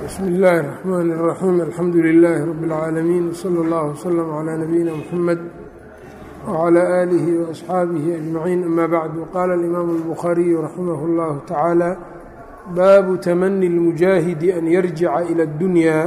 bsmi اllahi الرحmn الرaxيim alxamdu لilaahi rab اlcaalamiin wslى اllah wslm عlى nabiyina mxamed wعlى آlihi وaصxaabihi أجmaciin ama bacdu qaala اlimaamu الbukhaariyu raximah اllahu tacaala baabu tamani اlmujaahidi an yarjica ilى اddunya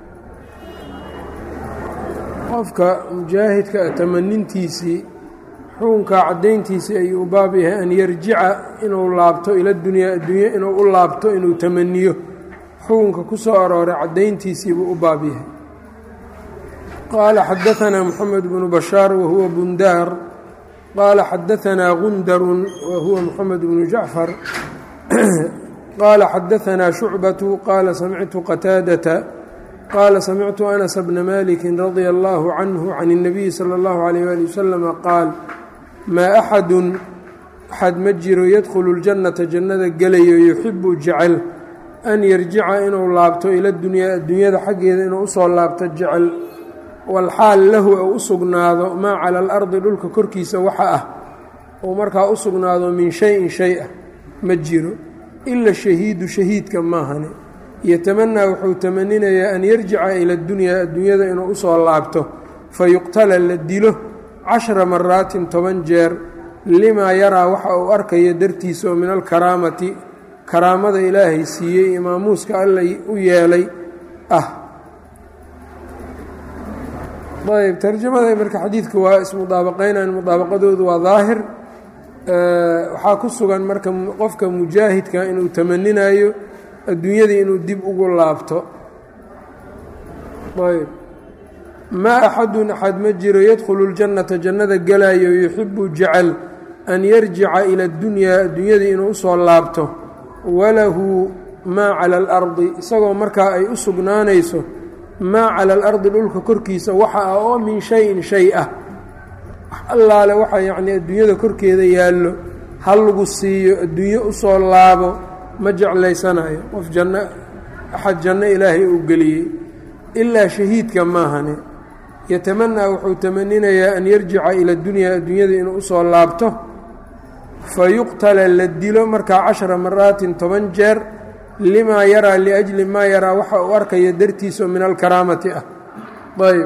qofka mujaahidka tamanintiisii xukunkaa caddayntiisii ayuu u baab yahay an yarjica inuu laabto ila dunyaa addunya inuu u laabto inuu tamaniyo xukunka ku soo arooray caddayntiisii buu u baab yahay qaala xadaanaa moxamed bnu bashaar wahuwa bundaar qaala xadaanaa gundarun wahuwa moxamed bnu jacfar qaala xadaanaa shucbatu qaala samictu qataadata qaala samictu anas bna maliki radia allahu canhu can اnabiyi salى اllahu alayh ali wasalama qaal maa axadun axad ma jiro yadkhulu اljannata jannada gelayo yuxibu jecel an yarjica inuu laabto ila dunyaa addunyada xaggeeda inuu usoo laabto jecel walxaal lahu ou u sugnaado maa cala alardi dhulka korkiisa waxa ah ou markaa u sugnaado min shay-in shay ah ma jiro ila shahiidu shahiidka maahane yatamanaa wuxuu tamaninayaa an yarjica ila dunyaa addunyada inuu usoo laabto fa yuqtala la dilo cashra maraatin toban jeer limaa yaraa waxa uu arkayo dartiisa oo min alkaraamati karaamada ilaahay siiyey imaamuuska alla u yeelay ah ayb tarjamada marka xadiidka waa ismudaabaqaynayan mudaabaqadoodu waa daahir waxaa ku sugan marka qofka mujaahidka inuu tamaninayo adduunyadii inuu dib ugu laabto ayb maa axadun axad ma jiro yadkhulu ljannata jannada galayo yuxibu jecel an yarjica ila اddunyaa adduunyadii inuu usoo laabto walahu maa cala alardi isagoo markaa ay u sugnaanayso maa cala alardi dhulka korkiisa waxa ah oo min shayin shay ah wax allaale waxa yacnii adduunyada korkeeda yaallo ha lagu siiyo adduunyo usoo laabo ma jeclaysanayo qof janno axad janno ilaahay uu geliyey ilaa shahiidka maahane yatamanaa wuxuu tamaninayaa an yarjica ila dunyaa adduunyada inuu usoo laabto fayuqtala la dilo markaa cashara maraatin toban jeer limaa yaraa liajli maa yaraa waxa uu arkaya dartiisa min alkaraamati ah ayb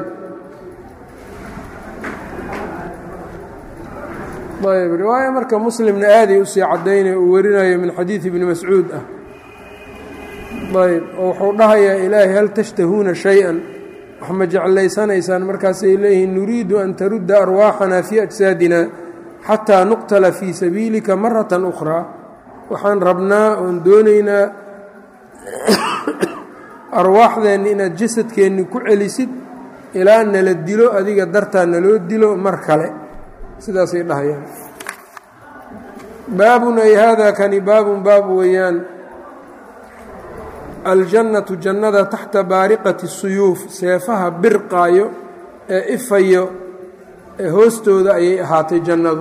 ayb riwaaya marka muslimna aaday usii caddaynaya uu warinayo min xadiidi ibni mascuud ah ayb oo wuxuu dhahayaa ilaahay hal tashtahuuna shay-an wax ma jeclaysanaysaan markaasay leeyihiin nuriidu an tarudda arwaaxana fii ajsaadina xataa nuqtala fii sabiilika maratan ukhraa waxaan rabnaa oon doonaynaa arwaaxdeenni inaad jasadkeenni ku celisid ilaa nala dilo adiga dartaa naloo dilo mar kale sidaasay dhahayaan baabun ay haadaa kani baabun baab weeyaan aljannatu jannada taxta baariqati suyuuf seefaha birqaayo ee ifayo ee hoostooda ayay ahaatay jannadu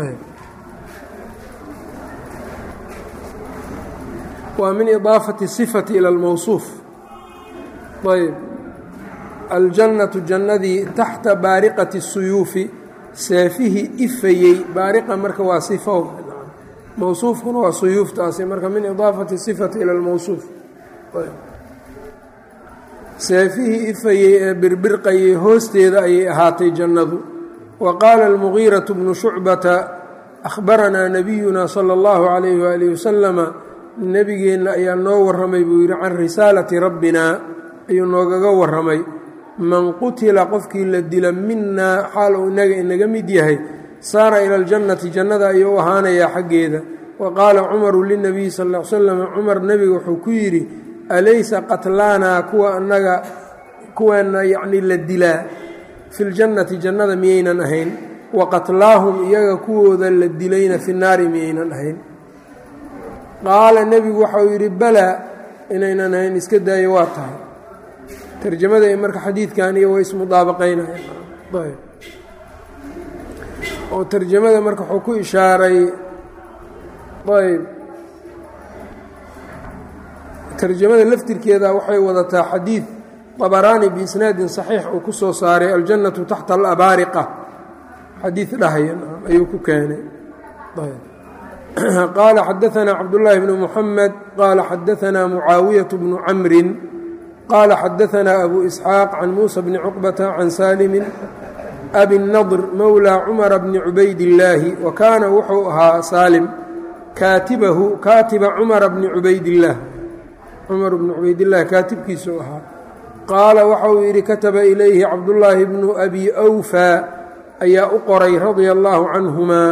waa min idaafati sifati ila almowsuuf ayb aljannatu jannadii taxta baariqati suyuufi seefihii ifayey baariqa marka waa sifo mowsuufkuna waa suyuuftaasi marka min idaafati sifati ila almowsuuf seefihii ifayey ee birbirqayey hoosteeda ayay ahaatay jannadu wa qaala almugiiraةu bnu shucbata akhbaranaa nabiyuna sala اllahu calayh waalihi wasalama nebigeenna ayaa noo warramay buu yidhi can risaalati rabbina ayuu noogaga warramay man qutila qofkii la dila minaa xaal uu inaga inaga mid yahay saara ila aljannati jannada ayuu u ahaanayaa xaggeeda wa qaala cumaru linabiyi sal l slam cumar nebiga wuxuu ku yidhi alaysa qatlaanaa kuwa annaga kuweenna yacnii la dilaa fi ljannati jannada miyaynan ahayn wa qatlaahum iyaga kuwooda la dilayna fi naari miyaynan ahayn qaala nebigu waxa uu yidhi balaa inaynan ahayn iska daayo waa tahay tarjamada ay marka xadiidkan iyo way ismudaabaqaynayaan oo tarjamada marka wuxuu ku ishaaray ayb tarjamada laftirkeeda waxay wadataa xadiid abaraani biisnaadin saxiix uu ku soo saaray aljannatu taxta alabaariqa xadiid dhahayan ayuu ku keenay qaala xadaanaa cabdullaahi bnu muxamed qaala xadaanaa mucaawiyaة bnu camrin qaala xadaanaa abu isxaaq can muusa bni cuqbata can saalimin abi nadr mowlaa cumara bni cubaydillaahi wa kaana wuxuu ahaa saalim kaatibahu kaatiba cumara bni cubaydillaah cumar bni cubaydillaah kaatibkiisuu ahaa qaala waxa uu yidhi kataba ilayhi cabdullaahi bnu abi awfaa ayaa u qoray radia allaahu canhumaa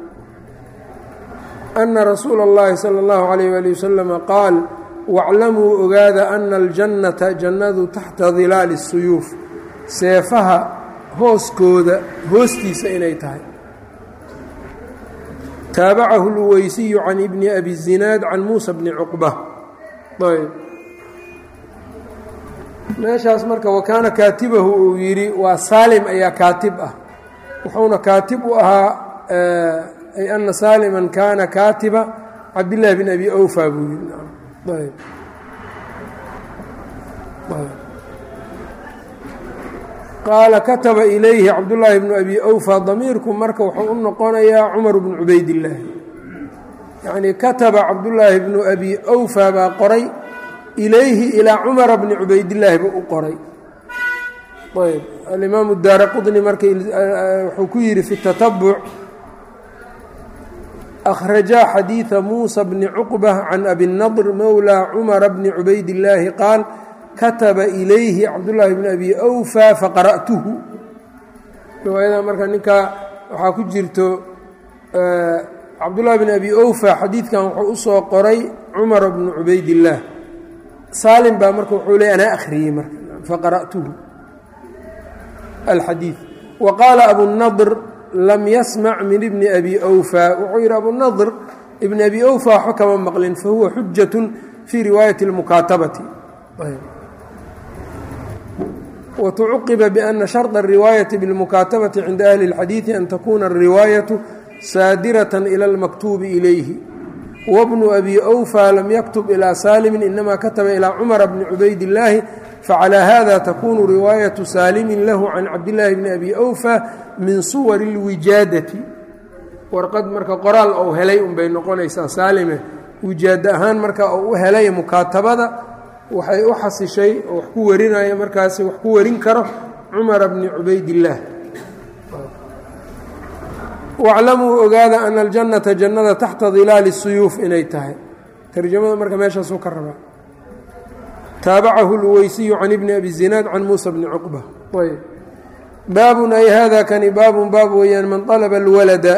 ana rasuula اllahi salى اllahu alayh ali wasalama qaal waclamuu ogaada ana aljannata jannadu taxta dilaali الsuyuuf seefaha hooskooda hoostiisa inay tahay taabacahu اlweysiyu can ibni abi zinaad can muusa bni cuqba ayb meeshaas marka wakaana kaatibahu uu yidhi waa saalim ayaa kaatib ah wuxuuna kaatib u ahaa ay ana saaliman kaana kaatiba cabdillaahi bn abi awfa buu yidhi qaala kataba ilayhi cabdullaahi bnu abi awfa damiirku marka wuxuu u noqonayaa cumar bnu cubaydillaahi yacnii kataba cabdullaahi bnu abi awfa baa qoray ilayhi ilaa cumara bni cubaydillaahi buu u qoray ayb alimaamu daara qudni marka wuxuu ku yidhi fi tatabuc akhrajaa xadiida muusa bni cuqba can abi nadr mowlaa cumara bni cubaydillaahi qaal kataba ilayhi cabdullaahi bni abi awfa faqara'tuhu riwaayada marka ninkaa waxaa ku jirto cabdullahi bni abi awfa xadiidkan wuxuu u soo qoray cumara bnu cubaydillaah saalim baa marka wuxuu leey anaa akhriyey marka faqara'tuhu alxadiid wa qaala abunadr lam yasmac min ibni abi awfa wuxuu yidhi abunadr ibni abi awfa waxba kama maqlin fahuwa xujatun fii riwaayati اlmukaatabati watucuqiba biana sharda الriwaayati biاlmukaatabati cinda ahli اlxadiidi an takuna الriwaayatu saadirata ila اlmaktuubi ilayhi wbnu abi awfa lam yaktub ilaa saalimin inama kataba ilaa cumara bni cubaydillaahi facalaa hada takunu riwaayatu saalimin lahu can cabdillaahi bni abi awfa min suwari اlwijaadati warqad marka qoraal ou helay unbay noqonaysaa saalime wijaada ahaan marka uu u helay mukaatabada waxay u xasishay oo wax ku warinaya markaasi wax ku warin karo cumara bni cubaydillaah waclamuu ogaada ana aljannata jannada taxta dilaali suyuuf inay tahay tarjamada marka meeshaasuu ka rabaa taabacahu lweysiyu can ibni abi zinaad can muusa bni cuqba ayb baabun ay hada kani baabun baab weeyaan man alaba alwalada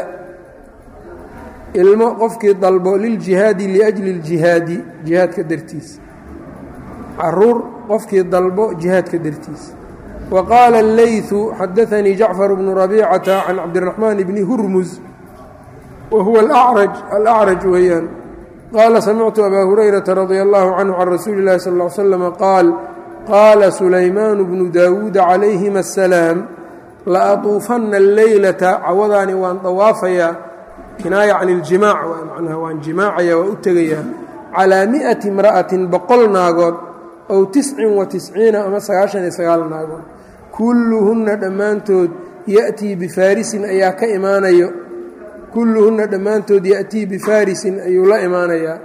ilmo qofkii dalbo liljihaadi liajli اljihaadi jihaadka dartiisa caruur qofkii dalbo jihaadka dartiisa wqaala اleyثu xadaanii jacfar bnu rabicata can cabdiraxmaan bni hurmus wa huwa alacraj weeyaan qaala samictu abaa hurayrata radia allahu canhu can rasuuli اllahi sal ا l slm qaal qaala sulaymaanu bnu daawuuda calayhima asalaam laatuufanna alleylata cawadaani waan dawaafayaa kinaaya can iljimaac manaa waan jimaacaya waan u tegayaa calaa mi'ati imra'atin boqol naagood ow tiscin wa tisciina ama sagaashan iyo sagaal naagood kulluhunna dhammaantood ya'tii bifaarisin ayaa ka imaanayo kulluhunna dhammaantood ya'tii bifaarisin ayuu la imaanayaa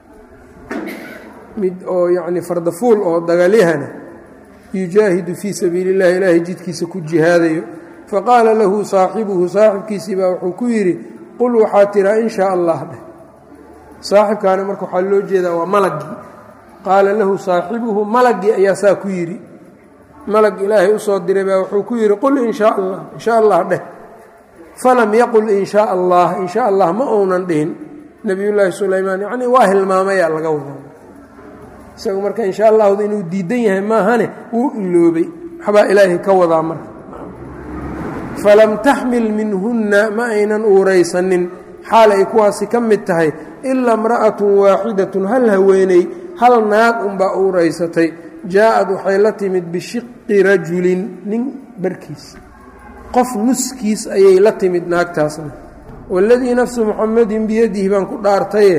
mid oo yacni fardafuul oo dagalyahana yujaahidu fii sabiili اllahi ilaahay jidkiisa ku jihaadayo faqaala lahu saaxibuhu saaxibkiisii baa wuxuu ku yidhi qul waxaa tiraa in shaa allah dheh saaxibkaana marka waxaa loo jeedaa waa malagii qaala lahu saaxibuhu malagii ayaa saa ku yidhi malag ilaahay usoo diray baa wuxuu ku yidhi qul in shaa allah in sha allah dheh falam yaqul in shaa allah in sha allah ma uunan dhihin nebiyullaahi sulaymaan yacnii waa hilmaamayaa laga wadaa isagu marka in sha allahdu inuu diidan yahay maahane wuu iloobay waxbaa ilaahay ka wadaa marka falam taxmil minhunna ma aynan uuraysanin xaal ay kuwaasi ka mid tahay ilaa imra'atun waaxidatun hal haweeney hal naag unbaa uuraysatay jaa-ad waxay la timid bishiqi rajulin nin barkiis qof nuskiis ayay la timid naagtaasna waladii nafsu muxamedin biyadihi baan ku dhaartaye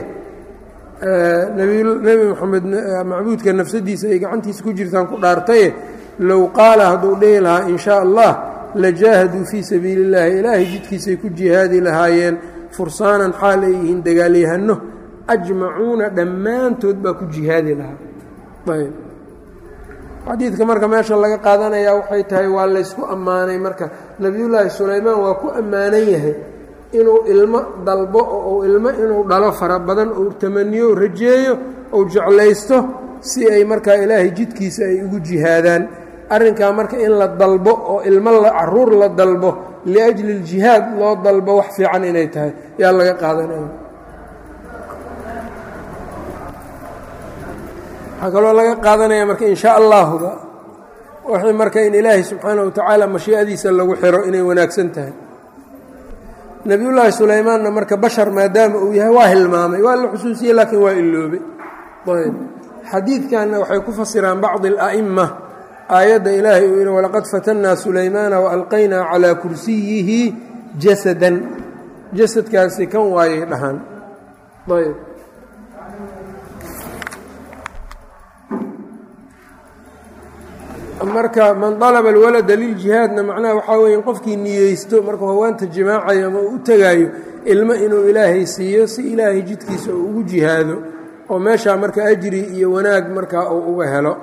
nebi moxamed macbuudka nafsadiisa ay gacantiisa ku jirtaan ku dhaartaye low qaala hadduu dhihi lahaa in shaa allah lajaahaduu fii sabiili اllaahi ilaahay jidkiisay ku jihaadi lahaayeen fursaanan xaal ay yihiin dagaalyahano ajmacuuna dhammaantood baa ku jihaadi lahaa ayb xadiidka marka meesha laga qaadanayaa waxay tahay waa laysku ammaanay marka nebiyullaahi sulaymaan waa ku ammaanan yahay inuu ilmo dalbo oo uu ilmo inuu dhalo fara badan uu tamaniyo u rajeeyo uu jeclaysto si ay markaa ilaahay jidkiisa ay ugu jihaadaan arrinkaa marka in la dalbo oo ilmo caruur la dalbo liajli اljihaad loo dalbo wax fiican inay tahay yaa laga qaadanaya waxaa kaloo laga qaadanaya marka in sha allahuba wixii marka in ilaahay subxaana wa tacaala mashii'adiisa lagu xiro inay wanaagsan tahay nebiyullaahi sulaymaanna marka bashar maadaama uu yahay waa hilmaamay waa la xusuusiyey laakiin waa iloobay ayb xadiidkanna waxay ku fasiraan bacdi ala'ima aayadda ilaahay uu yidhi walaqad fatannaa sulaymaana waalqaynaa calaa kursiyihi jasadan jasadkaasi kan waayay dhahaan ayb marka man dalaba alwalada liljihaadna macnaha waxaa weeye qofkii niyeysto markuu hawaanta jimaacayo ama u tegaayo ilmo inuu ilaahay siiyo si ilaahay jidkiisa uu ugu jihaado oo meeshaa marka ajri iyo wanaag markaa uu uga helo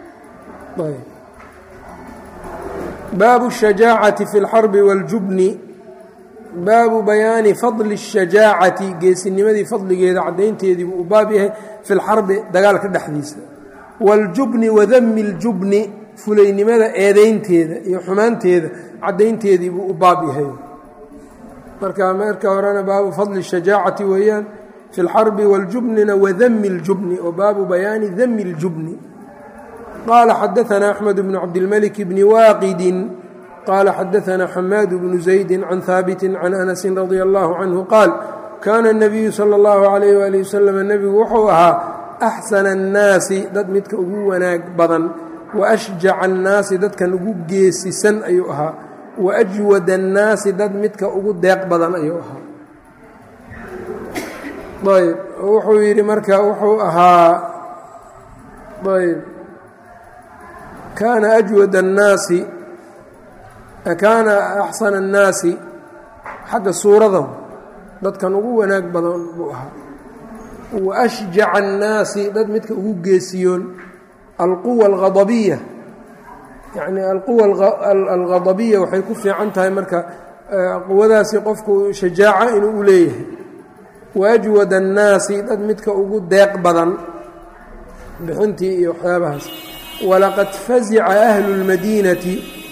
baabu الshajaacati fi اlxarbi wاljubni baabu bayaani fadli الshajaacati geesinimadii fadligeeda caddaynteediibuu u baab yahay fi lxarbi dagaalka dhexdiisa wاljubni wadami اljubni fulaynimada eedaynteeda iyo xumaanteeda caddaynteedii buu u baab yahay marka marka horena baabu fadli الshajaacati weeyaan fi اlxarbi wاljubnina wadami اljubni oo baabu bayaani dami اljubni qala xadaثna أxmed bn cabdilmلك bni waaqidi qala xadaثna xamaad bnu زaydi can haabiti can anasi radي اllahu canhu qaal kana الnabiyu salى اllahu عalayh wali waslm nebigu wuxuu ahaa axsana الnaasi dad midka ugu wanaag badan waashjaca الnaasi dadkan ugu geesisan ayuu ahaa waajwad الnaasi dad midka ugu deeq badan ayuu ahaa ayb wuxuu yidhi marka wuxuu ahaa ayb kaana ajwad الnaasi kaana axsana الnaasi xagga suurada dadkan ugu wanaag badan buu ahaa waashjaca الnaasi dad midka ugu geesiyoon alquwa alghadabiya yacni alquwa alghadabiya waxay ku fiican tahay marka quwadaasi qofku shajaaco inuu u leeyahay waajwad annaasi dad midka ugu deeq badan bixintii iyo waxyaabahaas walaqad fazica ahlu اlmadiinati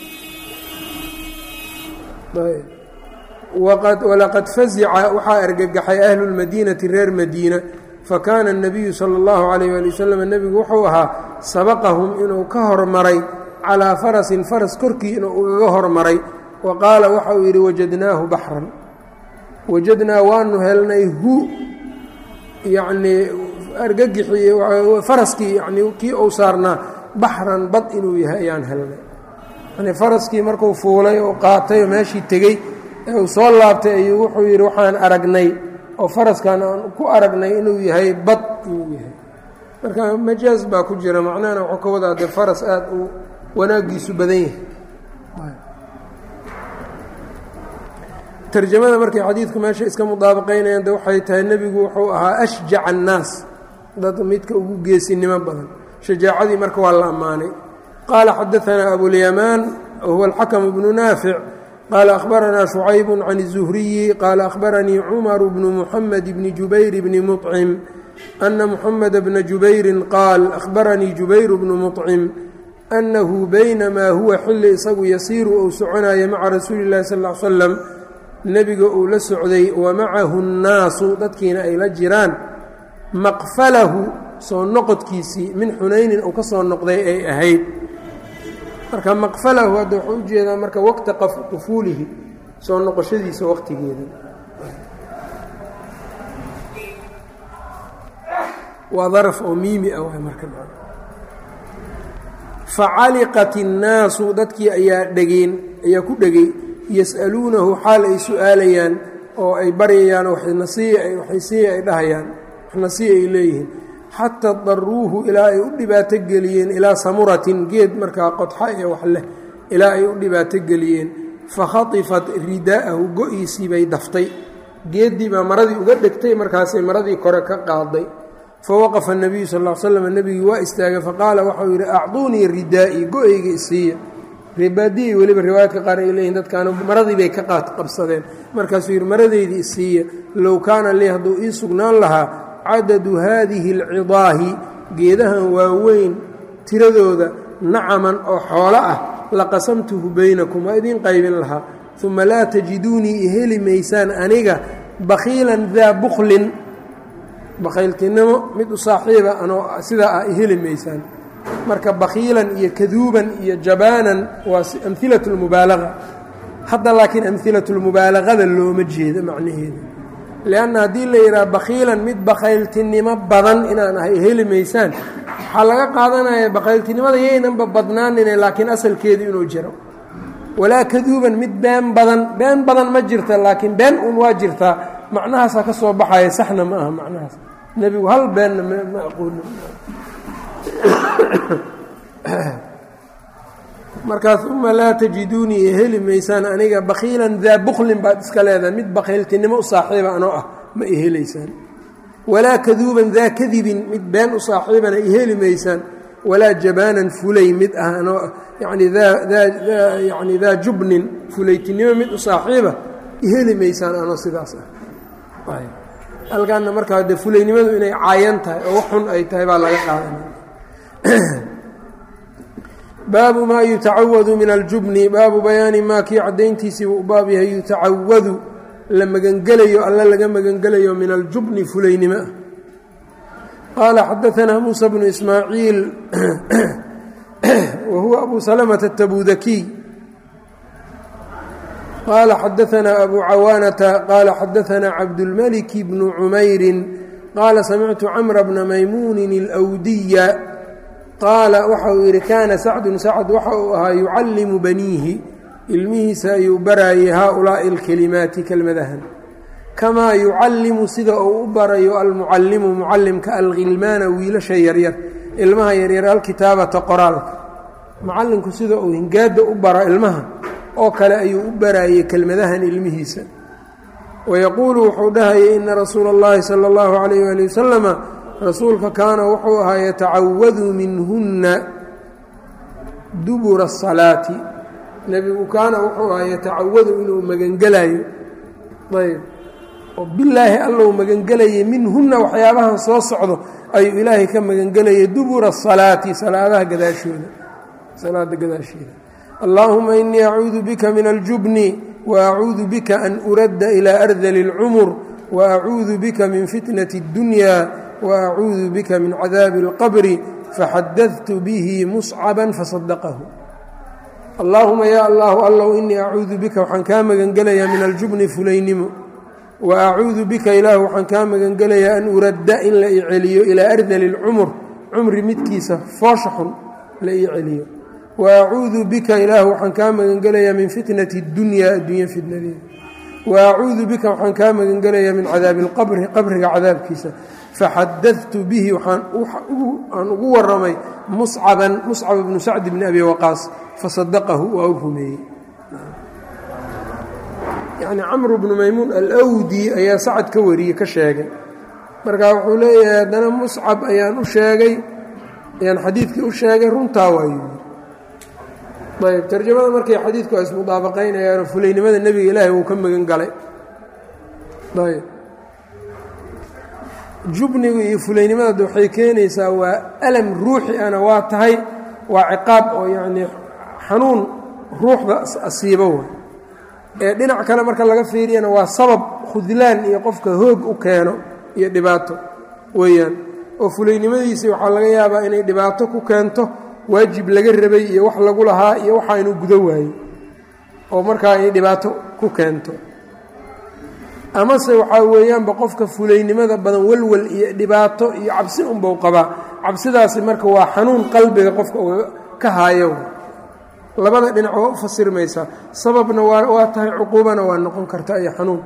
walaqad fazica waxaa argagaxay ahlu اlmadiinati reer madiina fakaana الnabiyu salى اllahu عalayh ali wasalam nebigu wuxuu ahaa sabaqahum inuu ka hormaray calaa farasin faras korkii inuu ugaga hormaray wa qaala waxa uu yidhi wajadnaahu baxran wajadnaa waanu helnay hu yacnii argagixii faraskii yani kii uu saarnaa baxran bad inuu yahay ayaan helnay yani faraskii markuu fuulay oo qaatay oo meeshii tegey ee uu soo laabtay ayuu wuxuu yidhi waxaan aragnay oo faraskan aan ku aragnay inuu yahay bad inuu yahay marka majaaz baa ku jira macnahana wuxuu ka wadaa dee faras aada uu wanaaggiisu badan yahay tarjamada markay xadiidku meesha iska mudaabaqaynayaan de waxay tahay nebigu wuxuu ahaa ashjaca annaas dad midka ugu geesinimo badan shajaacadii marka waa la ammaanay qaala xadaanaa abulyamaan wahuwa alxakamu bnu naafic qaala akhbaranaa shucayb can الzuhriyi qaala akhbaranii cumaru bnu muxamed bni jubayr bni muطcim ana muxameda bna jubayrin qaal akhbaranii jubayru bnu muطcim annahu baynamaa huwa xilli isagu yasiiru uu soconaya maca rasuuli اllahi sal ll ly slam nebiga uu la socday wa macahu nnaasu dadkiina ay la jiraan maqfalahu soo noqodkiisii min xunaynin uu ka soo noqday ay ahayd marka maqfalahu hadda wuxuu ujeedaa marka waqta qufuulihi soo noqoshadiisa waqtigeeda waa daraf oo miimi ah waay marka facaliqat innaasu dadkii ayaa dhegeen ayaa ku dhegay yas'aluunahu xaal ay su-aalayaan oo ay baryayaan waxnasiiya ay dhahayaan waxnasiiya ay leeyihiin xataa daruuhu ilaa ay u dhibaato geliyeen ilaa samuratin geed markaa qodxa ee wax leh ilaa ay u dhibaato geliyeen fakhatifat ridaa'ahu go-iisii bay daftay geeddii baa maradii uga dhegtay markaasay maradii kore ka qaaday fawaqafa الnabiyu sal ا slam nebigii waa istaagay faqaala waxau yidhi acduunii ridaa'i go-eyga isiiya ribaadiyay weliba riwaayadka qaar ay leeyihin dadkaana maradii bay ka qabsadeen markaasuu yidhi maradeydii isiiya low kaana lii hadduu ii sugnaan lahaa cadadu haadihi اlcidaahi geedahan waaweyn tiradooda nacaman oo xoolo ah laqasamtuhu baynakum waa idiin qaybin lahaa uma laa tajiduunii iheli maysaan aniga bakhiilan daa buklin bakhayltinimo mid u saaxiiba anoo sidaa ah iheli maysaan marka bakhiilan iyo kaduuban iyo jabaanan waa amhilat lmubaalaga hadda laakiin amhilat lmubaalagada looma jeedo macnaheeda lianna haddii la yidhaha bakhiilan mid bakhayltinimo badan inaan ahay heli maysaan waxaa laga qaadanaya bakhayltinimada yaynanba badnaanine laakiin asalkeedu inuu jiro walaa kaduuban mid been badan been badan ma jirta laakiin been uun waa jirtaa macnahaasaa ka soo baxaya saxna ma aha macnahaas nebigu hal beenna ma aqooni markaas uma laa tajiduunii heli maysaan aniga bakhiilan daa buklin baad iska leedahay mid bakhayltinimo u saaxiiba anoo ah ma ihelaysaan walaa kaduuban daa kadibin mid been u saaxiibana iheli maysaan walaa jabaanan fulay mid ah anoo ah yani yani daa jubnin fulaytinimo mid u saaxiiba iheli maysaan anoo sidaas ah halkaana markaa de fulaynimadu inay caayan tahay oo wax xun ay tahay baa laga qaadanaya baabu maa yutacawadu min aljubni baabu bayaani maa kii caddayntiisii buu u baab yahay yutacawadu la magangelayo alla laga magangelayo min aljubni fulaynimo ah qaala xadaanaa muusa bnu ismaaciil wa huwa abu salamata atabudakiy qaala xadaanaa abu cawaanata qaala xadaanaa cabdulmaliki bnu cumayrin qaala samictu camra bna maymuunin alwdiya qaala waxa uu yidhi kaana sacdun sacd waxa uu ahaa yucallimu baniihi ilmihiisa ayuu baraayay haaulaa'i alkelimaati kelmadahan kamaa yucallimu sida uu u barayo almucallimu mucallimka alkhilmaana wiilasha yaryar ilmaha yaryar alkitaabata qoraalka mucallinku sida uu hingaadda u baro ilmaha oo kale ayuu u baraayay kelmadahan ilmihiisa wayaquulu wuxuu dhahayay ina rasuula اllahi sala اllahu calayh ali wasalama rasuulka kaana wuxuu ahaa yatacawadu minhunna dubura الsalaati nebigu kaana wuxuu ahaa yatacawadu inuu magangelayo ayb oo bilaahi allou magangelayay minhunna waxyaabahan soo socdo ayuu ilaahay ka magangelayay dubura الsalaati salaadaha gadaashooda salaada gadaasheeda allaahuma inii acuudu bika min aljubni waacuudu bika an uradda ilaa ardali اlcumur waacuudu bika min fitnati اddunya waacuudu bika min cadaabi اlqabri faxadadtu bihi muscaba fasadaqahu allaahuma yaa allahu allow inii acuudu bika waxaan kaa magangelayaa min aljubni fulaynimo wa acuudu bika ilaah waxaan kaa magangelayaa an uradda in la ii celiyo ilaa ardali اlcumur cumri midkiisa foosha xun la ii celiyo wa acuudu bika ilaah waxaan kaa magangelayaa min fitnati اddunya addunya fitnadeeda wa acuudu bika waxaan kaa magangelayaa min cadaabi اlqabri qabriga cadaabkiisa faxadadtu bihi waxaan ugu waramay muscaban muscab bnu sacd bni abi waqaas fasadaqahu waa u rumeeyey yacni camru bnu maymuun alwdi ayaa sacad ka wariyey ka sheegay marka wuxuu leeyahay haddana muscab ayaan u sheegay ayaan xadiidkii u sheegay runtaa waayu ayb tarjamada markay xadiidku ay ismudaabaqaynayaano fulaynimada nebiga ilaahay wuu ka magan galay ayb jubnigu iyo fulaynimada waxay keenaysaa waa alam ruuxi ana waa tahay waa ciqaab oo yacnii xanuun ruuxda asiibo wa ee dhinac kale marka laga fiiriyana waa sabab khudlaan iyo qofka hoog u keeno iyo dhibaato weeyaan oo fulaynimadiisii waxaa laga yaabaa inay dhibaato ku keento waajib laga rabay iyo wax lagu lahaa iyo waxa inuu gudo waayo oo markaa ay dhibaato ku keento amase waxaa weeyaanba qofka fulaynimada badan walwal iyo dhibaato iyo cabsi unbau qabaa cabsidaasi marka waa xanuun qalbiga qofka uga ka haayo labada dhinac waa u fasirmaysaa sababna waa tahay cuquubana waa noqon karta iyo xanuun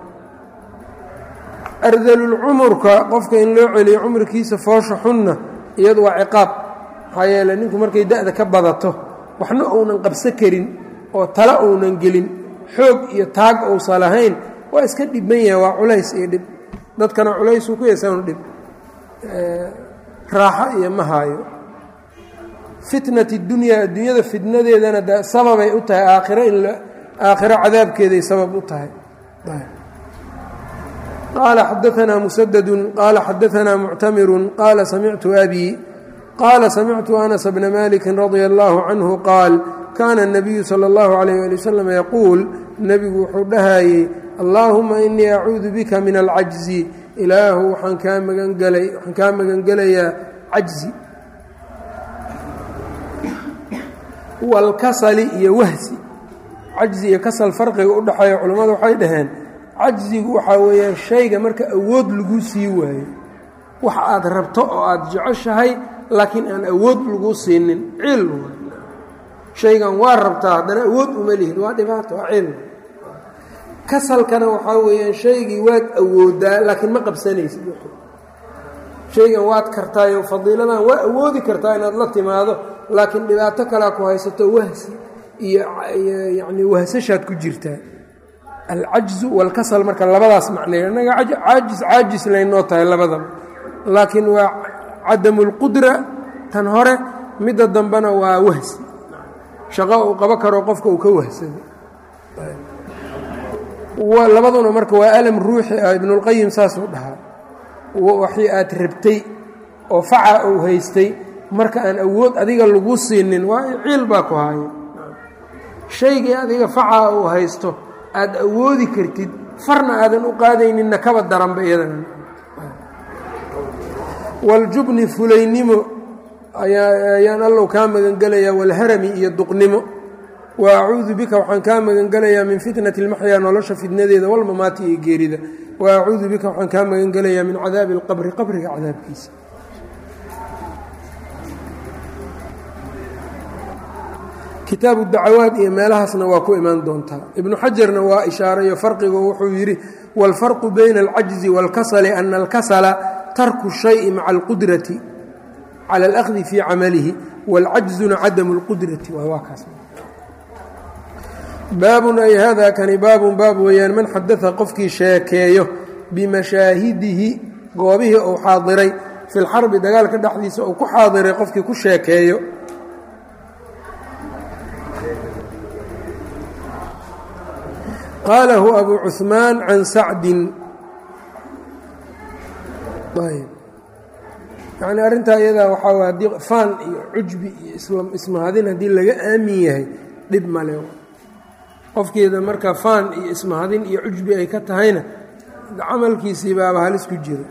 ardalulcumurka qofka in loo celiyo cumrikiisa foosha xunna iyadu waa ciqaab maxaa yeele ninku markay da-da ka badato waxna uunan qabso karin oo tala uunan gelin xoog iyo taag uusan lahayn waa iska dhibban yahay waa culays iyo dhib dadkana culaysuu ku yeesanu dhib raaxo iyo ma haayo fitnat اdunyaa adduunyada fitnadeedana de sababay u tahay aakhiro in aakhiro cadaabkeeday sabab u tahay qaala xadaanaa musadadu qaala xadaanaa muctamiru qaala samictu abi qaala samictu anas bna maliki radia allahu canhu qaal kaana الnabiyu salى اllahu عalayh ali wasalam yaquul nebigu wuxuu dhahayey allaahuma inii acuudu bika min alcajzi ilaahu waxaan kaa magangelay waxaan kaa magangelayaa cajzi walkasali iyo wahsi cajzi iyo kasal farqiga u dhexeeya culammadu waxay dhaheen cajzigu waxaa weeyaan shayga marka awood lagu sii waayo wax aad rabto oo aad jeceshahay laakiin aan awood lagu siinin cil shaygan waa rabtaa haddana awood uma lihid waa dhibaato waa cil kasalkana waxaa weeyaan shaygii waad awoodaa laakiin ma qabsanaysid shaygan waad kartaayo fadiiladan waa awoodi kartaa inaad la timaado laakiin dhibaato kalea ku haysato wahsi iyo yacni wahsashaad ku jirtaa alcajzu walkasal marka labadaas macneeyo innaga caajis caajis laynoo tahay labadaba laakiin waa cadamu lqudra tan hore midda dambena waa wahsi shaqo uu qabo karo qofka uu ka wahsado labaduna marka waa alam ruuxi ah ibnulqayim saasuu dhahaa waxii aad rabtay oo faca uu haystay marka aan awood adiga lagu siinin waa ciil baa ku haayo shaygii adiga faca uu haysto aad awoodi kartid farna aadan u qaadayninna kaba daranba iyadana waljubni fulaynimo ayaan allow kaa magangelayaa walharami iyo duqnimo wa acuudu bika waxaan kaa magangelayaa min fitnati اlmaxyaa nolosha fitnadeeda walmamaati iyo geerida wa acuudu bika waxaan kaa magangelayaa min cadaabi اlqabri qabriga cadaabkiisa kitaabu dacawaad iyo meelahaasna waa ku imaan doontaa ibnu xajarna waa ishaarayo farqigo wuxuu yidhi wاlfarqu bayna اlcajzi wاlkasali ana اlkasla tarku الshayءi maca اlqudrati cala اlأkhdi fii camalihi wاlcajzuna cadamu اlqudrati waa kaas baabun ay hada kani baabun baab weeyaan man xadaa qofkii sheekeeyo bimashaahidihi goobihii uu xaadiray fi lxarbi dagaalka dhexdiisa uu ku xaadiray qofkii ku sheekeeyo qaalahu abu cuثmaan can sacdin yani arrintaa iyadaa waxaa way haddii faan iyo cujbi iyo ismahadin haddii laga aamin yahay dhib male qofkeeda marka faan iyo ismahadin iyo cujbi ay ka tahayna camalkiisii baaba halis ku jira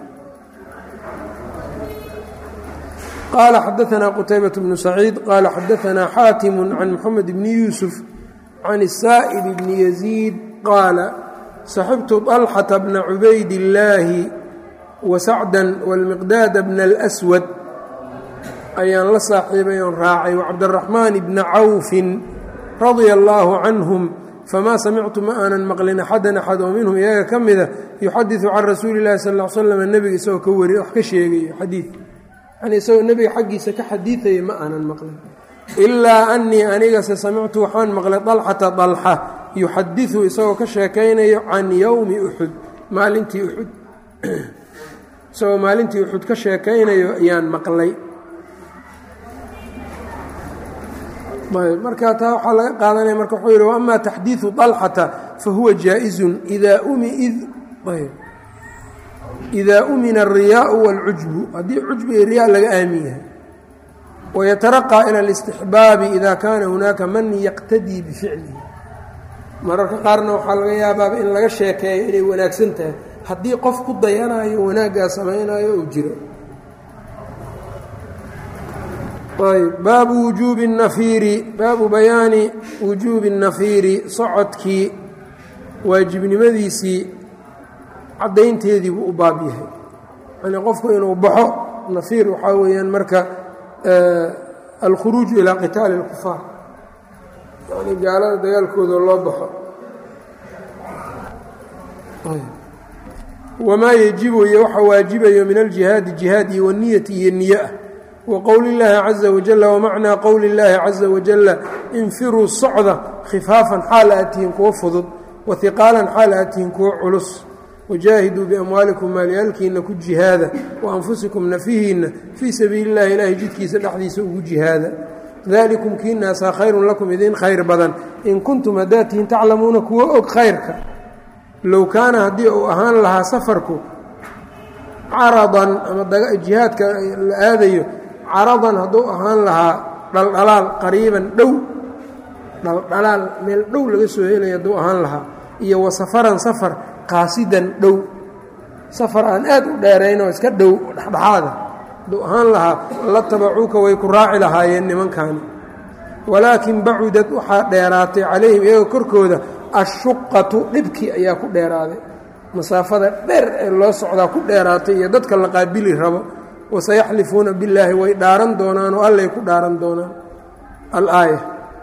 qaala xadaanaa qutaybaة bnu saciid qaala xadaanaa xaatimu can moxamed bni yuusuf can الsaa'ib bni yaziid qaala saxibtu طalxata bna cubayd illaahi wasacda wاlmiqdaada bna اlأswad ayaan la saaxiibay oon raacay wacabdالraxmaan bna cawfin radia allaahu canhum famaa samictu ma aanan maqlin axadan axad oo minhum iyaga ka mida yuxadiثu can rasuuli اllahi sal ll slam nebiga isagoo ka wari wax ka sheegayo xadiid yani isagoo nebiga xaggiisa ka xadiidaya ma aanan maqlin ilaa anii anigase samictu waxaan maqlay dalxata dalxa yuxadiثu isagoo ka sheekaynayo can yowmi uxud maalintii uxud isagoo maalintii uxud ka sheekaynayo ayaan maqlay marka taa waxaa laga qaadanaya marka wuxuu yidhi waama taxdiiثu طalxata fahuwa jaaئizu إida umina الriyaaءu wاlcujbu haddii cujbi iyo riyaa laga aamin yahay wayataraqى ilى الاstixbaabi ida kaana hunaaka man yaqtadii bificlihi mararka qaarna waxaa laga yaabaaba in laga sheekeeyo inay wanaagsan tahay haddii qof ku dayanayo wanaaggaa samaynayo uu jiro baabu wujuubi الnafiiri baabu bayaani wujuubi الnafiiri socodkii waajibnimadiisii caddaynteedii buu u baab yahay yani qofku inuu baxo nafiir waxaa weeyaan marka alkhuruuj ilaa qitaali اlkufaar yani gaalada dagaalkooda loo baxo wamaa yejibu iyo waxa waajibayo min aljihaadi jihaad iyo waniyati iyo niye ah wqowli اllaahi caza wajala wamacnaa qowli اllaahi caza wajala infiruu socda khifaafan xaal aad tihiin kuwo fudud wahiqaalan xaal aad tihiin kuwo culus wajaahiduu biamwaalikum maalyaalkiina ku jihaada wa anfusikum nafihiinna fii sabiili اllahi ilaahay jidkiisa dhexdiisa ugu jihaada dalikum kiinaasaa khayrun lakum idin khayr badan in kuntum haddaad tihiin taclamuuna kuwa og khayrka low kaana haddii uu ahaan lahaa safarku caradan ama jihaadka la aadayo caradan hadduu ahaan lahaa dhaldhalaal qariiban dhow dhaldhalaal meel dhow laga soo helaya hadduu ahaan lahaa iyo wa safaran safar qaasidan dhow safar aan aad u dheeraynoo iska dhow dhexdhexaada hadduu ahaan lahaa la tabacuuka way ku raaci lahaayeen nimankaani walaakin bacudad waxaa dheeraatay calayhim iyagoo korkooda ashuqatu dhibkii ayaa ku dheeraaday masaafada dheer ee loo socdaa ku dheeraatay iyo dadka la qaabili rabo wasayaxlifuuna billaahi way dhaaran doonaan oo allay ku dhaaran doonaan alaaya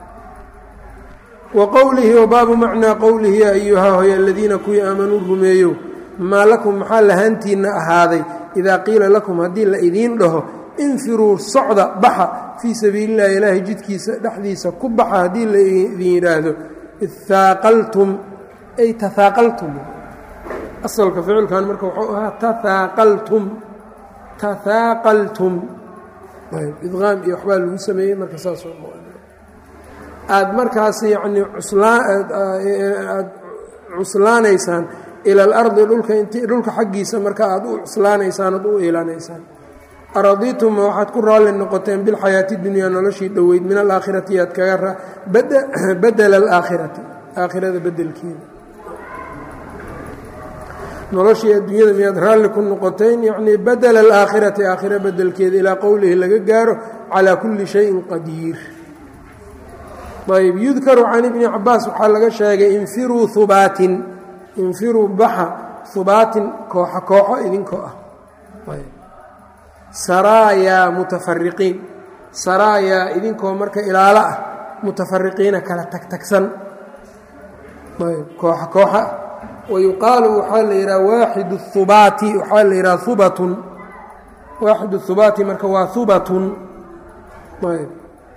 wa qowlihi wa baabu macnaa qowlihi yaa ayuhaa hoy aladiina kuwii aamanuu rumeeyow maa lakum maxaa lahaantiinna ahaaday idaa qiila lakum haddii la idiin dhaho infiruu socda baxa fii sabiilillahi ilaahay jidkiisa dhexdiisa ku baxa haddii la idin yidhaahdo ihaaqaltum ay tahaaqaltum asalka ficilkan marka wuxuu ahaa tahaaqaltum tahaaqaltum idqaam iyo waxbaa lagu sameeyey marka saas aada markaas yacnii cuslaaad cuslaanaysaan ila alardi dhulka int dhulka xaggiisa marka aada u cuslaanaysaan oad u iilanaysaan aradiituma waxaad ku raalli noqoteen bilxayaati dunyaa noloshii dhoweyd min alaakhirati yaad kaga badela alaakhirati aakhirada bedelkeeda noloshii adduunyada miyaad raalli ku noqoteen yacnii badela alaakhirati aakhira bedelkeeda ilaa qowlihi laga gaaro calaa kulli shayin qadiir ayb yudkaru can ibni cabaas waxaa laga sheegay infiruu hubaatin infiruu baxa hubaatin kooxo kooxo idinkoo ah saraayaa mutafariqiin saraayaa idinkoo marka ilaalo ah mutafariqiina kala tagtagsan kooxo kooxa wayuqaalu waxaa la yidhaha waaxidu hubaati waxaa la yidhaha hubatun waaxidu hubaati marka waa hubatun ayb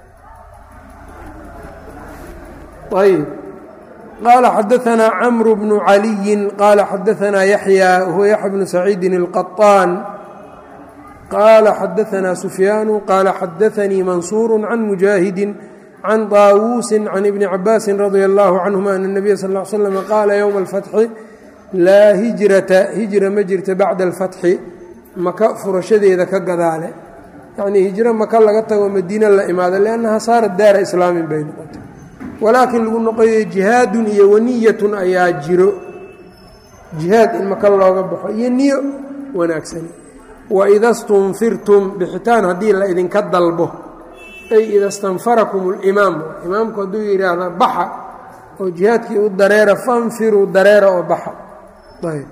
ayb qaala xadaanaa camru bnu caliyin qaala xadaanaa yaxya wahuwa yaxya bnu saciidin اlqaطaan qaala xadaanaa sufyaanu qaala xadaanii mansuuru can mujaahidi can طaawuusi can ibni cabaasi radia allahu canhuma ana الnabiya sal ا l slm qaala ywma اlfatxi laa hijrata hijra ma jirta bacda alfatxi maka furashadeeda ka gadaale yacnii hijro maka laga tago madiine la imaado liannaha saarat daara islaamin bay noqotay walaakiin lagu noqoyo jihaadun iyo waniyatun ayaa jiro jihaad in maka looga baxo iyo niyo wanaagsani waida stunfirtum bixitaan haddii la idinka dalbo ay ida stanfarakum اlimaam imaamku hadduu yidhaahda baxa oo jihaadkii u dareera fanfiruu dareera oo baxa ayb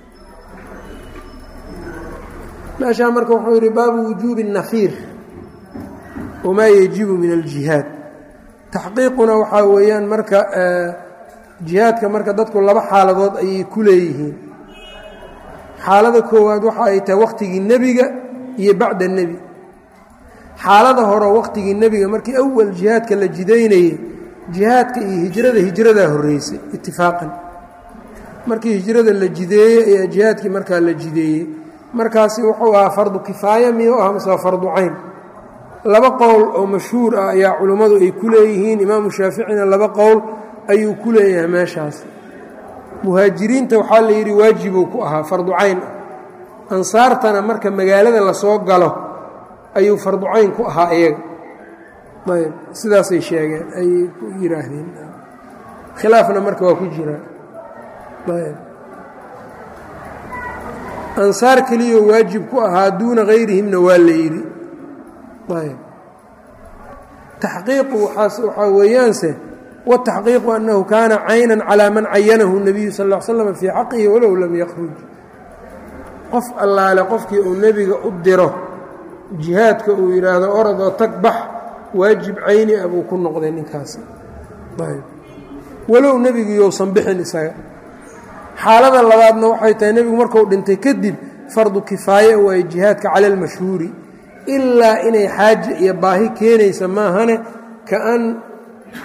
meeshaa marka wuxuu yidhi baabu wujuubi الnafiir wamaa yajibu min aljihaad taxqiiquna waxaa weeyaan marka jihaadka marka dadku laba xaaladood ayay ku leeyihiin xaalada koowaad waxa ay tahay wakhtigii nebiga iyo bacda nebi xaalada hore wakhtigii nebiga markii awal jihaadka la jidaynayey jihaadka iyo hijrada hijradaa horreysay itifaaqan markii hijrada la jideeyey ayaa jihaadkii markaa la jideeyey markaasi wuxuu ahaa fardu kifaaya miyuu aha mase waa fardu cayn laba qowl oo mashhuur ah ayaa culummadu ay ku leeyihiin imaamu shaaficina laba qowl ayuu ku leeyahay meeshaas muhaajiriinta waxaa la yidhi waajibuu ku ahaa fardu cayn ah ansaartana marka magaalada lasoo galo ayuu fardu cayn ku ahaa iyaga ayb sidaasay sheegeen ayay ku yidhaahdeen khilaafna marka waa ku jiraa ayb ansaar keliyoo waajib ku ahaa duuna hayrihimna waa la yidhi ayb taxqiiqu waxaa weeyaanse wataxqiiqu annahu kaana caynan calaa man cayanahu nebiyu sal ll ly slam fii xaqihi walow lam yakhruj qof allaale qofkii uu nebiga u diro jihaadka uu yidhaahdo orodoo tag bax waajib cayni ah buu ku noqday ninkaasi ayb walow nebigu yousan bixin isaga xaalada labaadna waxay tahay nebigu marku dhintay kadib fardu kifaaye waaye jihaadka cala almashhuuri ilaa inay xaaja iyo baahi keenaysa maahane kaan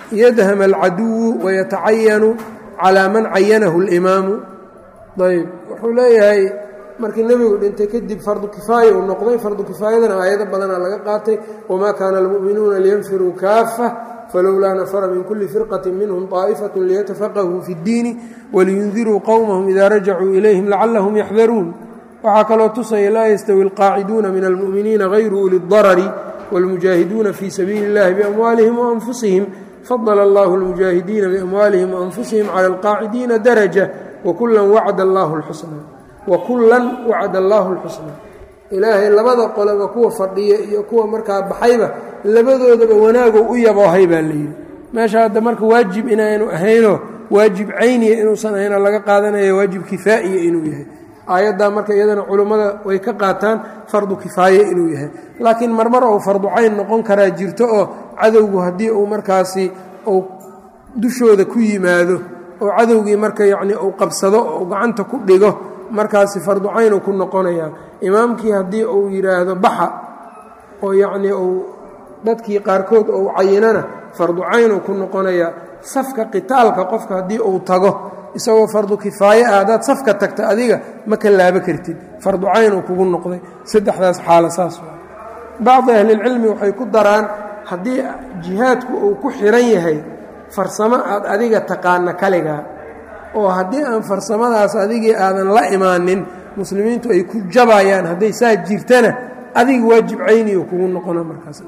yadham alcaduwu wayatacayanu calaa man cayanahu اlimaamu ayb wuxuu leeyahay markii nebigu dhintay kadib fardu kifaaya uu noqday fardu kifaayadana aayado badanaa laga qaatay wamaa kaana almu'minuuna liyanfiruu kaafa falowlaa nafara min kuli firqati minhum طaa'ifaة liyatafaqahuu fi اddiini waliyundiruu qowmahum ida rajacuu ilayhim lacalahum yaxdaruun waxaa kaloo tusaya laa yastawi اlqaaciduuna min almu'miniina غayru uli اdarari wاlmujaahiduuna fii sabiili اllahi biamwaalihim waanfusihim fadla allahu اlmujaahidiina biamwaalihim waanfusihim cala alqaacidiina daraja wakula wacd allahu اlxusna wakullan wacd allaahu اlxusna ilaahay labada qoleba kuwa fadhiya iyo kuwa markaa baxayba labadoodaba wanaagow u yaboohay baa layidhi meesha hadda marka waajib inaanu ahaynoo waajib cayniya inuusan ahaynoo laga qaadanaya waajib kifaa'iya inuu yahay aayaddaa marka iyadana culummada way ka qaataan fardu kifaaye inuu yahay laakiin marmar ou fardu cayn noqon karaa jirto oo cadowgu haddii uu markaasi uu dushooda ku yimaado oo cadowgii marka yacnii uu qabsado oo gacanta ku dhigo markaasi fardu caynuu ku noqonayaa imaamkii haddii uu yidhaahdo baxa oo yacnii uu dadkii qaarkood ou cayinana fardu caynuu ku noqonayaa safka qitaalka qofka haddii uu tago isagoo fardu kifaaye ah haddaad safka tagta adiga ma ka laabo kartid fardu caynuu kugu noqday saddexdaas xaalo saas waa bacdi ahlilcilmi waxay ku daraan haddii jihaadku uu ku xiran yahay farsamo aad adiga taqaana kaligaa oo haddii aan farsamadaas adigii aadan la imaanin muslimiintu ay ku jabayaan hadday saa jirtana adiga waajib cayniyo kugu noqona markaas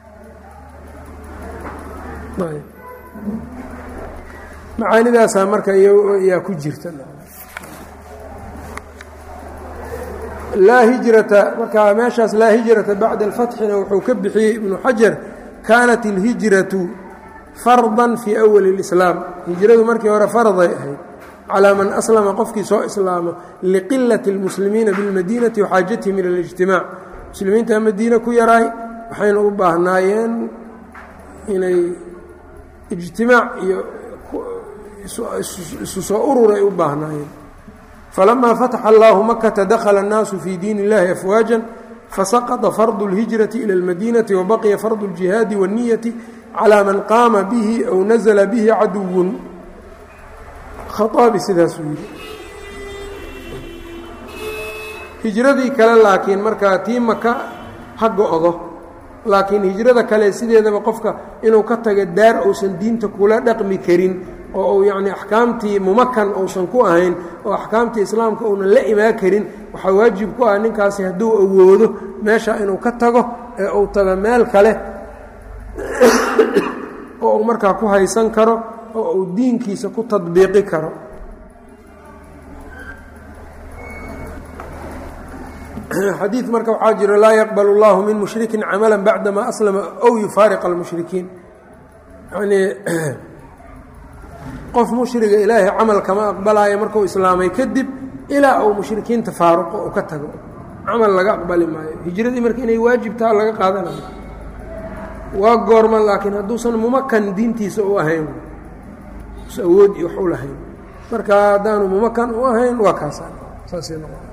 macaanidaasaa marka yaa ku jirta laa hijrata markaa meeshaas laa hijrata bacda alfatxina wuxuu ka bixiyey ibnu xajar kaanat ilhijratu fardan fii awali اlislaam hijradu markii hore farday ahayd calaa man aslama qofkii soo islaamo liqilati اlmuslimiina bilmadiinati waxaajatihim ila اlijtimaac muslimiinta madiine ku yaraay waxayna u baahnaayeen inay ijtimaac iyo isu soo urur ay u baahnaayeen falamaa fataxa allahu makata dakhala اnnaasu fii diin اllahi afwaaja fasaqطa fardu اlhijrati ila اlmadiinati wabaqiya fardu اljihaadi waالniyati calى man qaama bihi aw nazla bihi caduwun khaaabi sidaasuu yidhi hijradii kale laakiin markaa tii maka ha go-do laakiin hijrada kale sideedaba qofka inuu ka taga daar uusan diinta kula dhaqmi karin oo uu yacni axkaamtii mumakan uusan ku ahayn oo axkaamtii islaamka uunan la imaan karin waxaa waajib ku ah ninkaasi hadduu awoodo meesha inuu ka tago ee uu tago meel kale oo uu markaa ku haysan karo oo uu diinkiisa ku tadbiiqi karo xadiid marka waxaa jiro laa yaqbal اllahu min mushrikin camala bacdama aslama ow yufaariq almushrikiin yanii qof mushriga ilaahay camal kama aqbalaayo markuu islaamay kadib ilaa uu mushrikiinta faaruqo uu ka tago camal laga aqbali maayo hijradii marka inay waajibtaa laga qaadanayo waa goorma laakiin hadduusan mumakan diintiisa u ahayn awood iyo wax u lahayn marka haddaanu mumakan u ahayn waa kaasa saasay noqon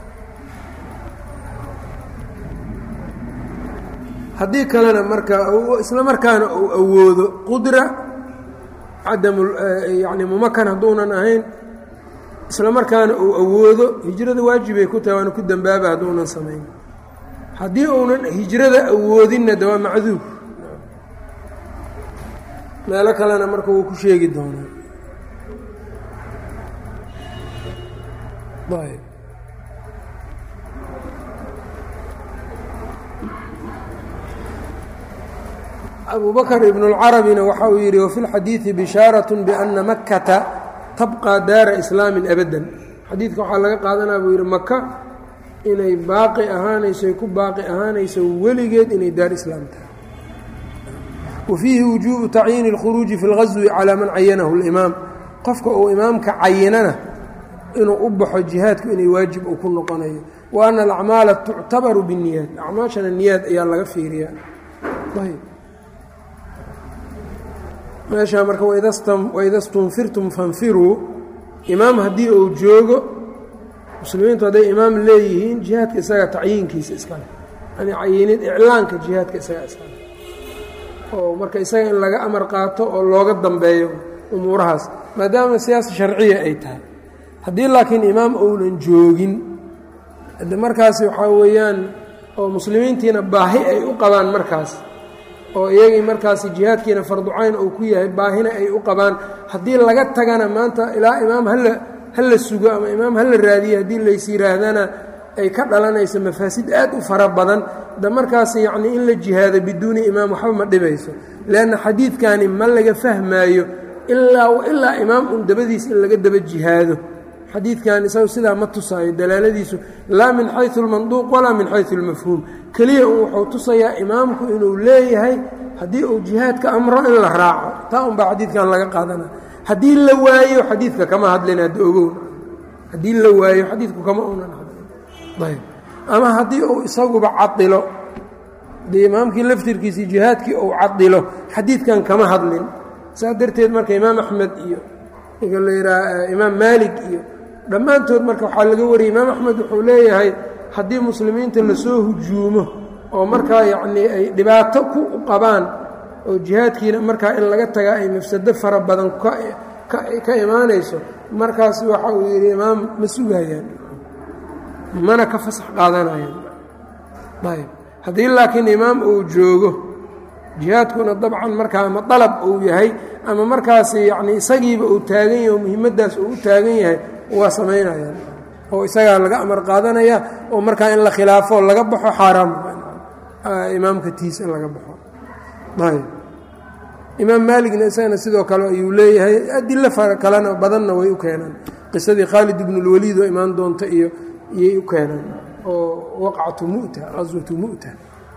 haddii kalena marka isla markaana uu awoodo qudra cadamu yani mumakan hadduunan ahayn isla markaana uu awoodo hijrada waajibay ku tahay waana ku dembaaba hadduunan samayn haddii uunan hijrada awoodinna de waa macduub meelo kalena marka wuu ku sheegi doonaa ayb abu bakr ibn اlcarabina waxa uu yidhi wafi اlxadiiثi bishaaraة bأna makata tabqى daara islaami abada xadiidka waxaa laga qaadanaa buu yidhi maka inay baaqi ahaanayso ay ku baaqi ahaanayso weligeed inay daar islaam tahay wafiihi wujuubu tacyiini اlkhuruuji fi اlgaswi calaa man cayanahu اlimaam qofka uu imaamka cayinana inuu u baxo jihaadku inay waajib uu ku noqonayo wa ana alacmaala tuctabaru bالniyaad acmaashana niyaad ayaa laga fiiriyaa meeshaa marka waida stunfirtum fanfiruu imaam haddii uu joogo muslimiintu hadday imaam leeyihiin jihaadka isaga tacyiinkiisa iskale yani cayinid iclaanka jihaadka isaga iskale oo marka isaga in laga amar qaato oo looga dambeeyo umuurahaas maadaama siyaasa sharciya ay tahay haddii laakiin imaam ounan joogin de markaasi waxaa weeyaan oo muslimiintiina baahi ay u qabaan markaas oo iyagii markaasi jihaadkiina farducayn uu ku yahay baahina ay u qabaan haddii laga tagana maanta ilaa imaam hala hala sugo ama imaam hala raadiyo haddii lays yihaahdana ay ka dhalanayso mafaasid aad u fara badan de markaas yacnii in la jihaado biduuni imaam waxba ma dhibayso leanna xadiidkani ma laga fahmaayo ilaa ilaa imaam un dabadiis in laga daba jihaado xadiidkan isagu sidaa ma tusaayo dalaaladiisu laa min xayu اlmanduuq walaa min xayu اlmafhuum keliya un wuxuu tusayaa imaamku inuu leeyahay haddii uu jihaadka amro in la raaco taa un baa xadiidkan laga qaadana haddii la waayo xadiidka kama hadlin hadda ogow haddii la waayo xadiidku kama unan hadlin ayb ama haddii uu isaguba cadilo dee imaamkii laftirkiisii jihaadkii uu cadilo xadiidkan kama hadlin saas darteed marka imaam axmed iyo ninka la yidhaha imaam maalik iyo dhammaantood marka waxaa laga wariyay imaam axmed wuxuu leeyahay haddii muslimiinta lasoo hujuumo oo markaa yacnii ay dhibaato ku qabaan oo jihaadkiina markaa in laga tagaa ay mafsado fara badan ka imaanayso markaas waxa uu yidhi imaam ma sugayaan mana ka fasax qaadanayaan ayb haddii laakiin imaam uu joogo jihaadkuna dabcan markaa ama dalab uu yahay ama markaas yacni isagiiba uu taagan yahay oo muhimaddaas uu u taagan yahay waa samaynayaan oo isagaa laga amar qaadanaya oo markaa in la khilaafo laga baxo xaaraam imaamka tiis in laga baxo ayb imaam maaligna isagana sidoo kale ayuu leeyahay adilo fara kalena badanna way u keenaan qisadii khaalid ibnu اlwaliid oo imaan doonta iyo iyay u keenaan oo waqcatu mu'ta qaswatu mu'ta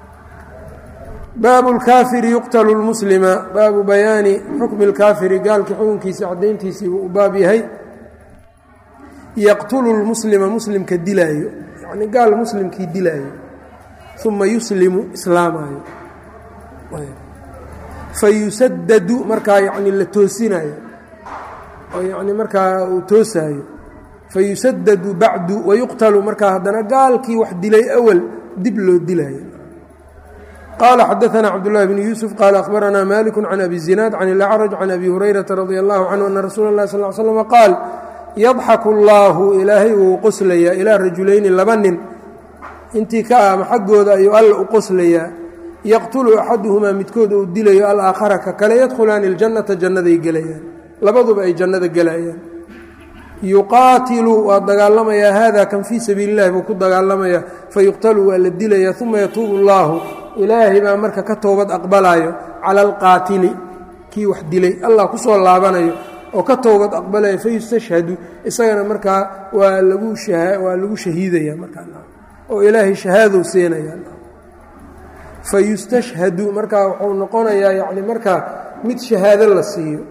baabu اlkaafiri yuqtalu اlmuslima baabu bayaani xukmi اlkaafiri gaalkii xukunkiisa caddayntiisii buu u baab yahay yaqtulu lmuslima muslimka dilaayo yacni gaal muslimkii dilaayo uma yuslimu islaamaayo fayusadadu markaa yacni la toosinayo oo yacni markaa uu toosaayo fayusadadu bacdu wayuqtalu markaa haddana gaalkii wax dilay awal dib loo dilaayo qala xadaثna cabdالlahi bn yuسuf qala akhbarana malik can abi zinaad can اlacraj can abi hurayrata radi allahu canhu ana rasuula اlahi sal l slm qaal yadxaku اllaahu ilaahay wuu qoslayaa ilaa rajulayni laba nin intii ka ama xaggooda ayuu alla u qoslayaa yaqtulu axaduhumaa midkood uu dilayo alaakhara ka kale yadkhulaani اljannata jannaday gelayaan labaduba ay jannada gelayaan yuqaatilu waa dagaalamayaa hada kan fii sabiili اllahi buu ku dagaalamayaa fayuqtalu waa la dilayaa uma yatuubu اllahu ilaahay baa marka ka toobad aqbalayo cala alqaatili kii wax dilay allah ku soo laabanayo oo ka toobad aqbalaya fayustashhadu isagana markaa waa lagu waa lagu shahiidaya markaa oo ilaahay shahaadou siinaya fayustashhadu markaa wuxuu noqonayaa yani markaa mid shahaado la siiyo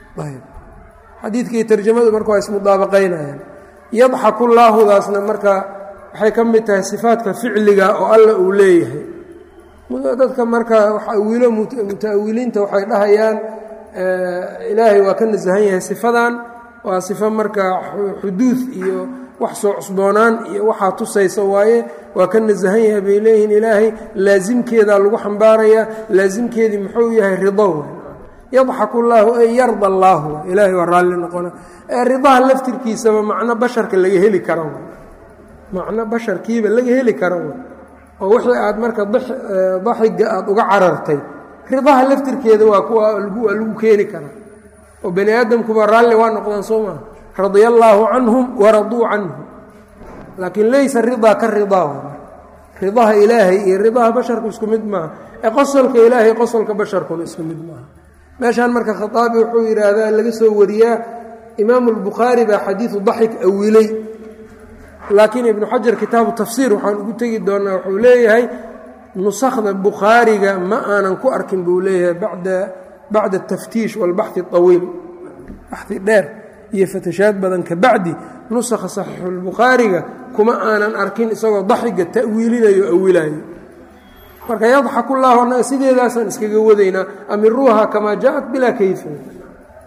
xadiidkii tarjamadu marka waa ismudaabaqaynayaan yadxaku llaahudaasna marka waxay ka mid tahay sifaadka ficliga oo alla uu leeyahay dadka marka wiilo muta'awiliinta waxay dhahayaan ilaahay waa ka nasahan yahay sifadan waa sifo marka xuduud iyo wax soo cusboonaan iyo waxaa tusaysa waaye waa ka nasahan yahay bay leeyihiin ilaahay laasimkeedaa lagu xambaarayaa laasimkeedii muxuu yahay rido yadxaku llaahu ay yarda allaahu ilaahay waa raalli noqona ee ridaha laftirkiisaba macno basharka laga heli karo macno basharkiiba laga heli karo oo wixii aad marka daxiga aad uga carartay ridaha laftirkeeda waa kuwa waa lagu keeni karaa oo bani aadamkuba raalli waa noqdaan soo maa radia allaahu canhum waraduu canhu laakiin laysa ridaa ka ridaa ridaha ilaahay iyo ridaha basharku isku mid maaha ee qosolka ilaahay qosolka basharkuna isku mid maaha meeshaan marka khaaabi wuxuu yidhaahdaa laga soo wariyaa imaamu albukhaari baa xadiidu daxik awilay laakiin ibnu xajar kitaabu tafsiir waxaan ugu tegi doonaa wuxuu leeyahay nusakhda bukhaariga ma aanan ku arkin buu leeyahay bada bacda ataftiish walbaxi awiil baxi dheer iyo fatashaad badan ka bacdi nusakha saxiixulbukhaariga kuma aanan arkin isagoo daxiga ta'wiilinayo awilayo marka yadxaku llahu annaga sideedaasaan iskaga wadaynaa amiruuha kamaa jaaءat bilaa kayfa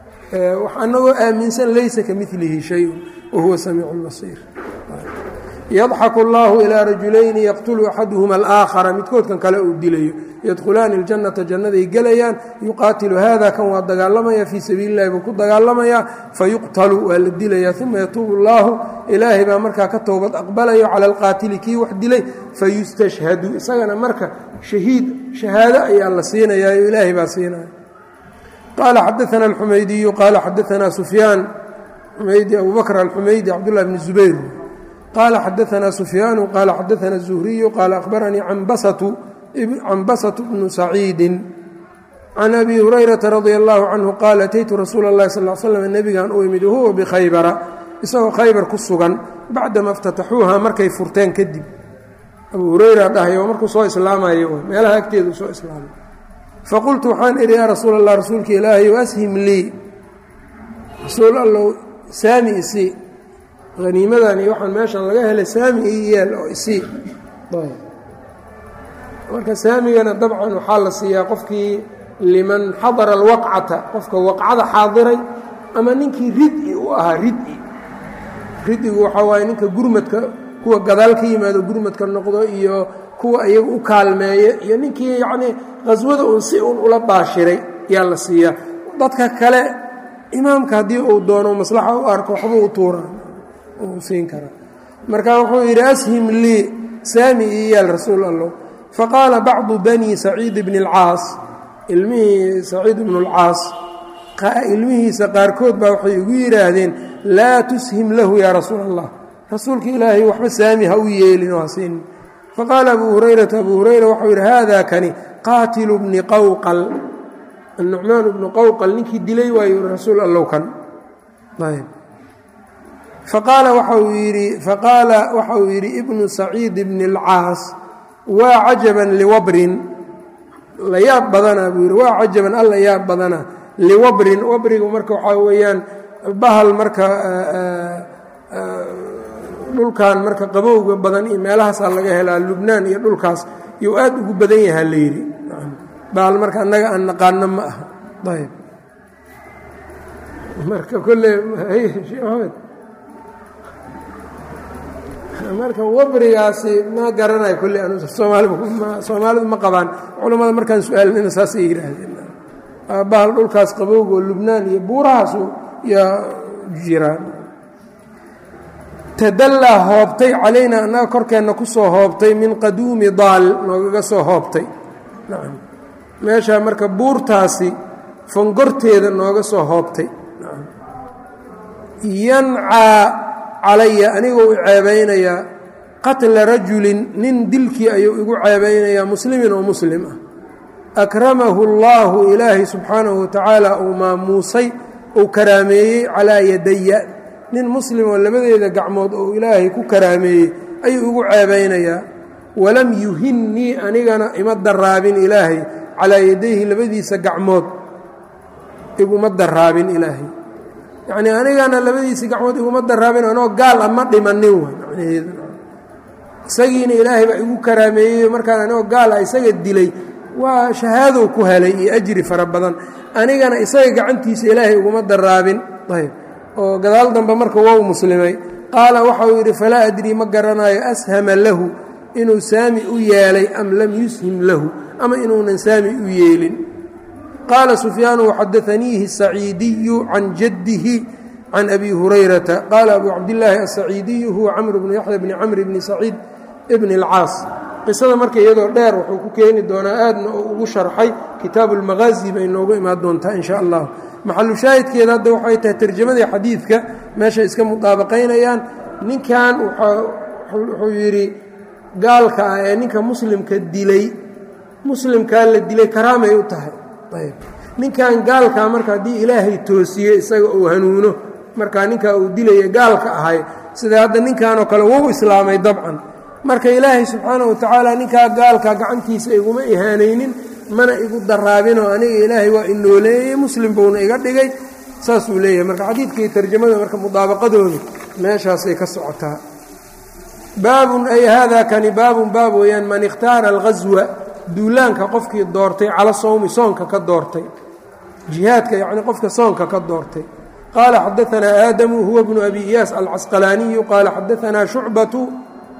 anagoo aaminsan laysa ka milihi shayun wahuwa samiicu basiir yadxaku اllahu ilaa rajulayni yaqtulu axaduhuma alaakhara midkoodkan kale uu dilayo yadkhulaani اljannata jannaday gelayaan yuqaatilu hada kan waa dagaalamaya fii sabiili اllahi buu ku dagaalamayaa fayuqtalu waa la dilaya uma yatuubu اllahu ilaahay baa markaa ka toobad aqbalayo cala alqaatili kii wax dilay fayustashhadu isagana marka shahiid shahaado ayaa la siinayaa ilaahay baa siinaya qaala xadaana alxumaydiyu qaala xadaanaa sufyaan xumaydi abu bakr alxumaydi cabdullahi bni zubayr qaala xadaanaa sufyaanu qaala xadaana الzuhriyu qaala akhbaranii canbasatu bnu saciidin can abi hurayrata radia allahu canhu qaala ataytu rasuula اllahi sal l slam nebigan u imid wahuwa bikhaybara isagoo khaybar ku sugan bacdama اftataxuuha markay furteen kadib abu hurayra dhahayo markuu soo islaamayo meelaha agteedu soo islaamay faqultu waxaan idhi yaa rasuul allah rasuulka ilaahayow ashim lii rasuul allow saami isii haniimadan iyo waxaan meeshan laga helay saami ii yeel oo isii marka saamigana dabcan waxaa la siiyaa qofkii liman xadara alwaqcata qofka waqcada xaadiray ama ninkii rid-i u ahaa rid-i rid-igu waxaa waaye ninka gurmadka kuwa gadaal ka yimaado gurmadka noqdo iyo kuwa iyaga u kaalmeeya iyo ninkii yacnii qhaswada uun si uun ula baashiray yaa la siiyaa dadka kale imaamka haddii uu doono maslaxa u arko waxba u tuuraa uu siin karaa marka wuxuu yidhi ashim lii saami ii yaal rasuul allah faqaala bacdu bani saciid bni اlcaas ilmihii saciid bnu اlcaas ilmihiisa qaarkood baa waxay igu yidhaahdeen laa tushim lahu yaa rasuul allah rasuulka ilaahay waxba saami ha u yeelin oo ha siinin faqaala abu hurayrata abu hurayra waxau yidhi haada kani qaatilu bni qawqal annucmaan bnu qawqal ninkii dilay waayu rasuul allow kan ayb faqaala waxau yidhi faqaala waxa uu yidhi ibnu saciid bni اlcaas waa cajaban liwabrin la yaab badana buu yidhi waa cajaban alla yaab badana liwabrin wabrigu marka waxaa weeyaan bahal marka dhulkan marka qabowga badan iyo meelahaasaa laga helaa lubnaan iyo dhulkaas yuu aad ugu badan yahaa la yidhi bahal marka annaga aan naqaano ma aha ayb marka kolle sheekh maxamed marka wabrigaasi ma garanayo kolle an soomaalidu ma qabaan culammada markaan su-aalnina saasay yidhaahdeen bahal dhulkaas qabowga oo lubnaan iyo buurahaasu yaa jiraan tadallaa hoobtay calaynaa annaga korkeenna ku soo hoobtay min qaduumi daal noogaga soo hoobtay nacam meeshaa marka buurtaasi fangorteeda nooga soo hoobtay nacam yancaa calaya anigoo u ceebaynayaa qatla rajulin nin dilkii ayuu igu ceebaynayaa muslimin oo muslim ah akramahu اllaahu ilaahay subxaanahu watacaala uu maamuusay uu karaameeyey calaa yadaya nin muslim oo labadeeda gacmood oo ilaahay ku karaameeyey ayuu igu ceebaynayaa walam yuhinnii anigana ima daraabin ilaahay calaa yadayhi labadiisa gacmood iguma daraabin ilaahay yacnii anigana labadiisa gacmood iguma daraabin anoo gaal a ma dhimanin wa macnaheedu isagiina ilaahay baa igu karaameeyey markaan anigoo gaal ah isaga dilay waa shahaadow ku helay iyo ajri fara badan anigana isaga gacantiisa ilaahay iguma daraabin ayb oo gadaal dambe marka wou muslimay qaala waxauu yidhi falaa adrii ma garanayo ashama lahu inuu saami u yeelay am lam yushim lahu ama inuunan saami u yeelin qaala sufyaanu waxadaaniihi saciidiyu can jaddihi can abi hurayrata qaala abu cabdillaahi asaciidiyu huwa camr bnu yaxya bni camri bni saciid bni اlcaas qisada marka iyadoo dheer wuxuu ku keeni doonaa aadna uu ugu sharxay kitaabu اlmaqaazi bay noogu imaan doontaa in sha allah maxalu shaahidkeeda hadda waxay tahay tarjamadii xadiidka meeshay iska mudaabaqaynayaan ninkan wuxuu yidhi gaalka ah ee ninka muslimka dilay muslimkaa la dilay karaamay u tahay ayb ninkan gaalkaa marka haddii ilaahay toosiye isaga uu hanuuno markaa ninkaa uu dilaya gaalka ahay sida hadda ninkanoo kale wou islaamay dabcan marka ilaahay subxaana wa tacaala ninkaa gaalka gacantiisa iguma ihaanaynin mana igu daraabinoo aniga ilaahay waa inooleeyey muslim buuna iga dhigay saasuu leeyahay marka xadiidkii tarjamada marka mudaabaqadooda meeshaasay ka socotaa baabun ay haadaa kani baabun baab weeyaan man ikhtaara alghaswa duulaanka qofkii doortay cala sowmi soonka ka doortay jihaadka yacni qofka soonka ka doortay qaala xadaanaa aadamu huwa bnu abi iyaas alcasqalaaniyu qaala xadaanaa shucbatu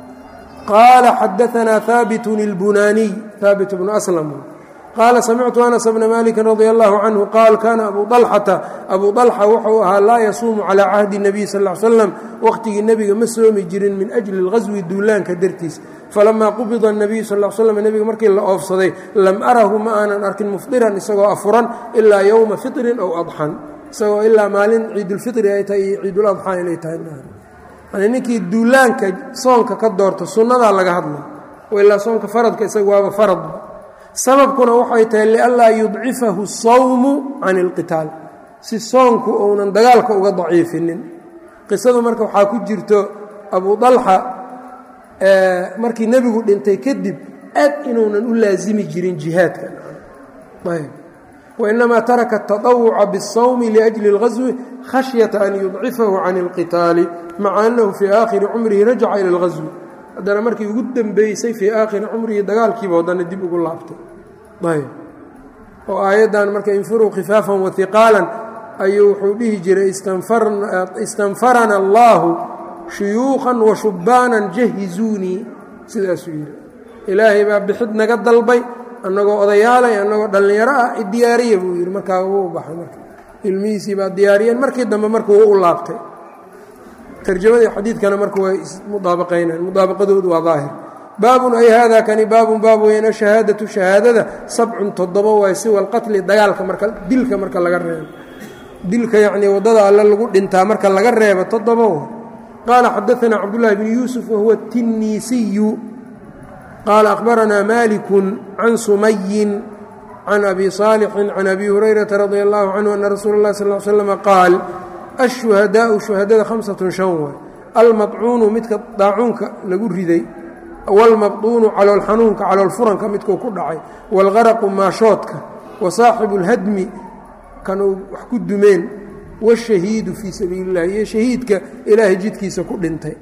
qaala xadaanaa haabitun اlbunaaniy haabit bnu aslam qaala samictu anas bna maliki radi allahu canhu qaal kaana abu alxata abu alxa wuxuu ahaa laa yasuumu calaa cahdi nabiy sal l slam waqhtigii nebiga ma soomi jirin min ajli اlghaswi duulaanka dartiis falamaa qubida اnabiyu sal l slam nebiga markii la oofsaday lam arahu ma aanan arkin mufdiran isagoo afuran ilaa yowma fitrin ow adxan isagoo ilaa maalin ciidulfitri ay tahay iyo ciiduladxaa inay tahay yani ninkii duulaanka soonka ka doorto sunnadaa laga hadla ilaa soonka faradka isaga waaba farad sababkuna waxay tahay lianlaa yudcifahu sawmu can ilqitaal si soonku uunan dagaalka uga daciifinin qisadu marka waxaa ku jirto abu dalxa markii nebigu dhintay kadib aad inuunan u laasimi jirin jihaadka wainamaa taraka ataطawuca biالsawmi liأjli اlghaswi khashyata an yudcifahu can اlqitaali maca annahu fii aakhiri cumrihi rajaca ila اlghaswi haddana markii ugu dembeysay fii aakhiri cumrihi dagaalkiiba haddana dib ugu laabtay ayb oo aayaddan marka infiruu khifaafan wahiqaalan ayuu wuxuu dhihi jiray istanfarana allaahu shuyuukhan wa shubbaanan jahizuunii sidaasuu yidhi ilaahay baa bixid naga dalbay annagoo odayaalay annagoo dhallinyaro ah idiyaariya buu yidhi markaa wuu baxay marka ilmihiisii baa diyaariyeen markii dambe marka wuu u laabtay tarjamadii xadiidkana marka way ismudaabaqaynaan mudaabaqadoodu waa daahir baabun ay haadaa kani baabun baab weyn ashahaadatu shahaadada sabcun toddoba waay siwa alqatli dagaalka marka dilka marka laga reebo dilka yacnii waddada alle lagu dhintaa marka laga reebo toddoba way qaala xadaanaa cabdullaahi bnu yuusuf wahuwa tinniisiyu qaala akhbaranaa malikun can sumayin can abi saalixin can abi hurayrata radia allahu canhu ana rasuula اllahi sal l slama qaal ashuhadaau shuhadada hamsatun shan way almadcuunu midka daacuunka lagu riday wاlmabduunu calool xanuunka calool furanka midkuu ku dhacay wاlgaraqu maashoodka wa saaxibu اlhadmi kan uu wax ku dumeen wاshahiidu fii sabiili اllah iyo shahiidka ilaahay jidkiisa ku dhintay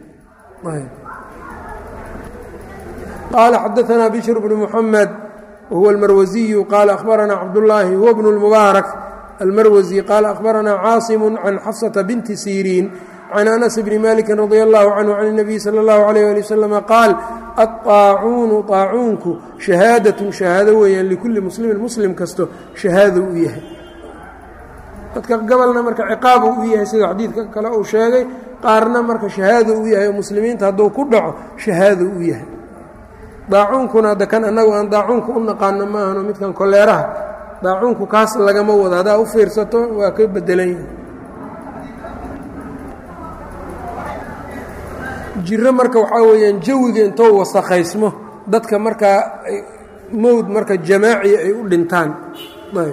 qaala xadaanaa bishr bnu muxamed wahuwa اlmarwasiyu qaala akhbaranaa cabdullaahi huwa bnu اlmubaarak almarwasi qaala akhbaranaa caasimu can xafsata binti siriin can anas bni maliki radi allahu canhu can اnabiy sala اllahu alayh ali wasalama qaal aطaacuunu طaacuunku shahaadatun shahaado weeyaan likulli muslimin muslim kasto shahaado u yahay dadka gabalna marka ciqaabu u yahay sida xadiidka kale uu sheegay qaarna marka shahaado u yahay oo muslimiinta hadduu ku dhaco shahaado u yahay daacuunkuna hadda kan annagu aan daacuunka u naqaano maahano midkan koleeraha daacuunku kaas lagama wado haddaa u fiirsato waa ka bedelan yahay jiro marka waxaa weeyaan jawiga intou wasakhaysmo dadka markaa mowd marka jamaaci ay u dhintaan ayb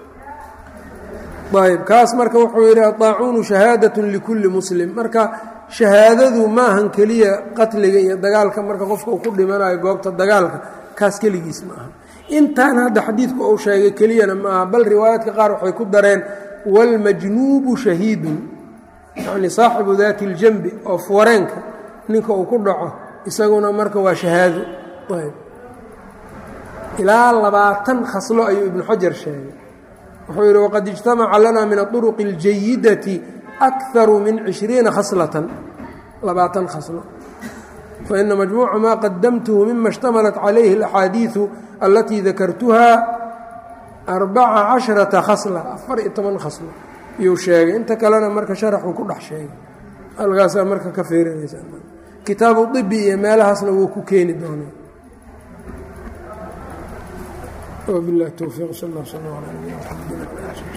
ayb kaas marka wuxuu yidhi adaacuunu shahaadatun likulli muslim marka shahaadadu maahan keliya qatliga iyo dagaalka marka qofka uu ku dhimanayo goobta dagaalka kaas keligiis ma aha intaan hadda xadiidku uu sheegay keliyana ma aha bal riwaayaadka qaar waxay ku dareen wاlmajnuubu shahiidun yacni saaxibu daati اljambi oo fuwareenka ninka uu ku dhaco isaguna marka waa shahaado ayb ilaa labaatan khaslo ayuu ibnu xajar sheegay wuxuu yidhi waqad ijtamaca lana min aطuruqi اljayidati akaru min cishriina khaslatan labaatan khaslo faina majmuuca maa qadamtuhu mima اshtamalat calayhi اlaxaadiiثu alatii dakartuha arbaca casharata khasla afar iyo toban khaslo iyuu sheegay inta kalena marka sharaxuu ku dhex sheegay halkaasaa marka ka fiirinaysaa kitaabu dibi iyo meelahaasna wuu ku keeni doonaa وبالله التوفيق صلى الله وسلم على نبينا محمد